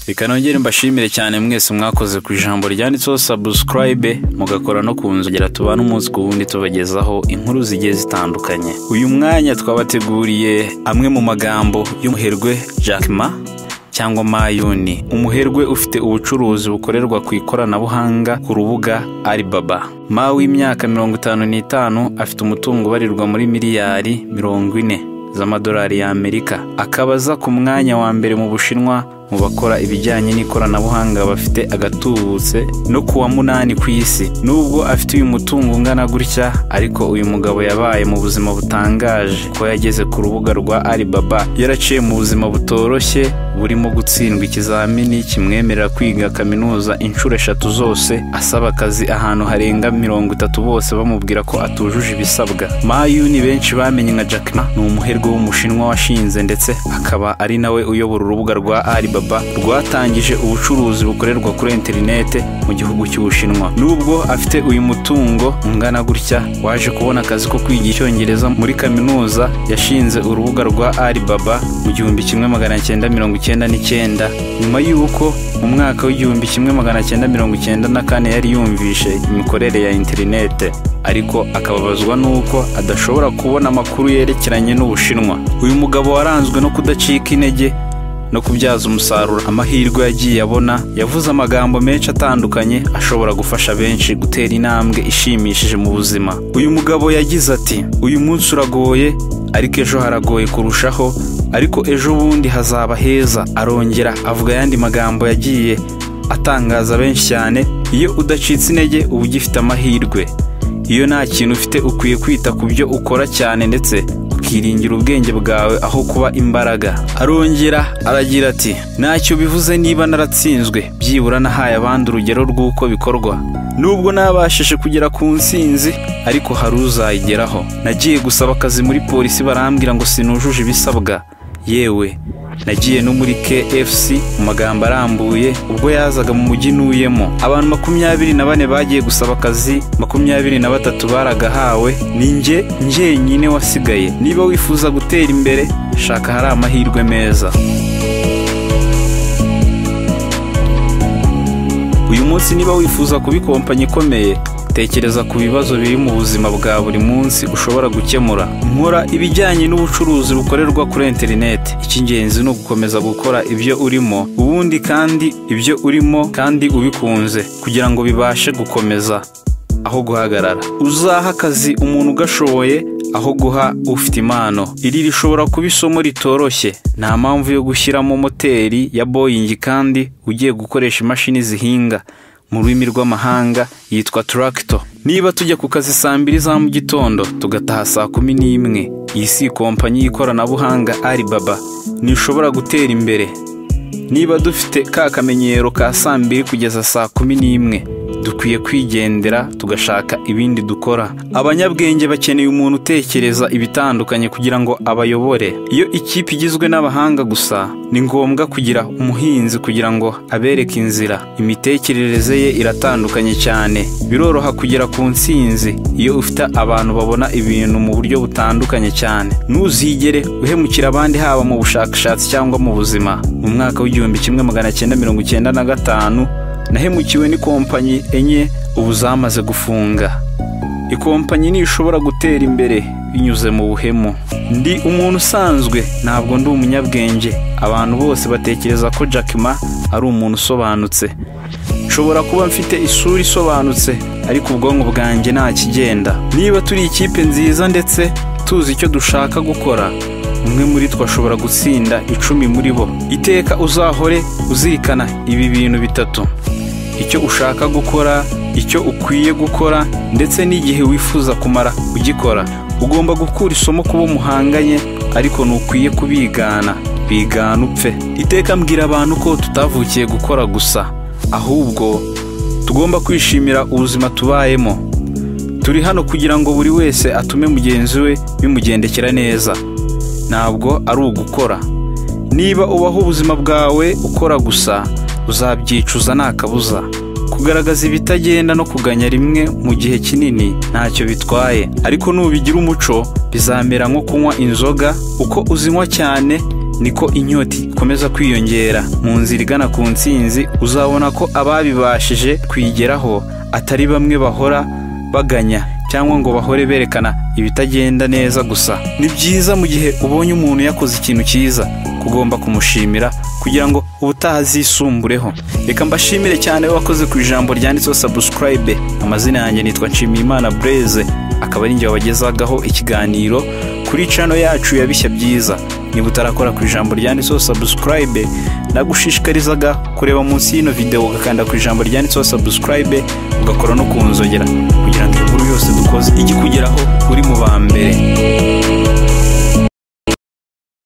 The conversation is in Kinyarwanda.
reka nongere mbashimire cyane mwese mwakoze ku ijambo ryanditseho sabusikarayibe mugakora no ku nzogera tubana umunsi ku wundi tubagezaho inkuru zigiye zitandukanye uyu mwanya twabateguriye amwe mu magambo y'umuherwe Jack Ma cyangwa mayuni umuherwe ufite ubucuruzi bukorerwa ku ikoranabuhanga ku rubuga aribaba ma w'imyaka mirongo itanu n'itanu afite umutungo ubarirwa muri miliyari mirongo ine z'amadolari y'amerika akabaza ku mwanya wa mbere mu bushinwa mu bakora ibijyanye n'ikoranabuhanga bafite agatubutse no ku wa munani ku isi nubwo afite uyu mutungo ungana gutya ariko uyu mugabo yabaye mu buzima butangaje ko yageze ku rubuga rwa aribaba yaraciye mu buzima butoroshye burimo gutsindwa ikizamini kimwemerera kwiga kaminuza inshuro eshatu zose asaba akazi ahantu harenga mirongo itatu bose bamubwira ko atujuje ibisabwa mayuni benshi bamenye nka jack ma ni umuherwe w'umushinwa washinze ndetse akaba ari nawe uyobora urubuga rwa aribaba Alibaba rwatangije ubucuruzi bukorerwa kuri interinete mu gihugu cy'ubushinwa nubwo afite uyu mutungo ungana gutya waje kubona akazi ko kwiga icyongereza muri kaminuza yashinze urubuga rwa Alibaba mu gihumbi kimwe magana cyenda mirongo icyenda n'icyenda nyuma y'uko mu mwaka w'igihumbi kimwe magana cyenda mirongo icyenda na kane yari yumvishe imikorere ya interinete ariko akababazwa n'uko adashobora kubona amakuru yerekeranye n'ubushinwa uyu mugabo waranzwe no kudacika intege no kubyaza umusaruro amahirwe yagiye abona yavuze amagambo menshi atandukanye ashobora gufasha benshi gutera intambwe ishimishije mu buzima uyu mugabo yagize ati uyu munsi uragoye ariko ejo haragoye kurushaho ariko ejo bundi hazaba heza arongera avuga ayandi magambo yagiye atangaza benshi cyane iyo udacitse intege uba ugifite amahirwe iyo nta kintu ufite ukwiye kwita ku byo ukora cyane ndetse ukiringira ubwenge bwawe aho kuba imbaraga arongera aragira ati ntacyo bivuze niba naratsinzwe byibura nahaye abandi urugero rw'uko bikorwa nubwo nabashije kugera ku nsinzi ariko hari uzayigeraho nagiye gusaba akazi muri polisi barambwira ngo sinujuje ibisabwa yewe nagiye no muri KFC mu magambo arambuye ubwo yazaga mu mujyi ntuyemo abantu makumyabiri na bane bagiye gusaba akazi makumyabiri na batatu baragahawe ni njye njyenyine wasigaye niba wifuza gutera imbere shaka hari amahirwe meza uyu munsi niba wifuza kuba ikompanyi ikomeye tekereza ku bibazo biri mu buzima bwa buri munsi ushobora gukemura nkora ibijyanye n'ubucuruzi bukorerwa kuri interineti icy'ingenzi ni ugukomeza gukora ibyo urimo ubundi kandi ibyo urimo kandi ubikunze kugira ngo bibashe gukomeza aho guhagarara uzaha akazi umuntu ugashoboye aho guha ufite impano iri rishobora kuba isomo ritoroshye nta mpamvu yo gushyiramo moteri ya boyingi kandi ugiye gukoresha imashini zihinga mu rurimi rw'amahanga yitwa turagito niba tujya ku kazi saa mbiri za mu gitondo tugataha saa kumi n'imwe iyi si kompanyi y'ikoranabuhanga aribaba ntishobora gutera imbere niba dufite ka kamenyero ka saa mbiri kugeza saa kumi n'imwe dukwiye kwigendera tugashaka ibindi dukora abanyabwenge bakeneye umuntu utekereza ibitandukanye kugira ngo abayobore iyo ikipe igizwe n'abahanga gusa ni ngombwa kugira umuhinzi kugira ngo abereke inzira imitekerereze ye iratandukanye cyane biroroha kugera ku ntsinzi iyo ufite abantu babona ibintu mu buryo butandukanye cyane ntuzigere uhemukira abandi haba mu bushakashatsi cyangwa mu buzima mu mwaka w'igihumbi kimwe magana cyenda mirongo icyenda na gatanu nahemukiwe n'ikompanyi enye ubu zamaze gufunga ikompanyi ntishobora gutera imbere binyuze mu buhemu ndi umuntu usanzwe ntabwo ndi umunyabwenge abantu bose batekereza ko Jack Ma ari umuntu usobanutse nshobora kuba mfite isura isobanutse ariko ubwonko bwanjye nta kigenda niba turi ikipe nziza ndetse tuzi icyo dushaka gukora umwe muri two ashobora gutsinda icumi muri bo iteka uzahore uzirikana ibi bintu bitatu icyo ushaka gukora icyo ukwiye gukora ndetse n'igihe wifuza kumara ugikora ugomba gukura isomo kuba umuhanganye ariko ntukwiye kubigana bigana upfe iteka mbwira abantu ko tutavukiye gukora gusa ahubwo tugomba kwishimira ubuzima tubayemo turi hano kugira ngo buri wese atume mugenzi we bimugendekera neza ntabwo ari ugukora niba ubaho ubuzima bwawe ukora gusa uzabyicuza nta kabuza kugaragaza ibitagenda no kuganya rimwe mu gihe kinini ntacyo bitwaye ariko nubigira umuco bizamera nko kunywa inzoga uko uzinywa cyane niko inyota ikomeza kwiyongera mu nzira igana ku nsinzi uzabona ko ababibashije kuyigeraho atari bamwe bahora baganya cyangwa ngo bahore berekana ibitagenda neza gusa ni byiza mu gihe ubonye umuntu yakoze ikintu cyiza ugomba kumushimira kugira ngo ubutaha azisumbureho reka mbashimire cyane wakoze ku ijambo ryanditseho sabusikarayibe amazina yanjye nitwa nshimiyimana bureze akaba ari njye wabagezagaho ikiganiro kuri cano yacu ya bishya byiza niba utarakora ku ijambo ryanditseho sabusikarayibe nagushishikarizaga kureba munsi y'ino videwo ugakanda ku ijambo ryanditseho sabusikarayibe ugakora no ku nzogera kugira ngo inkuru yose dukoze ijye ikugeraho uri mu ba mbere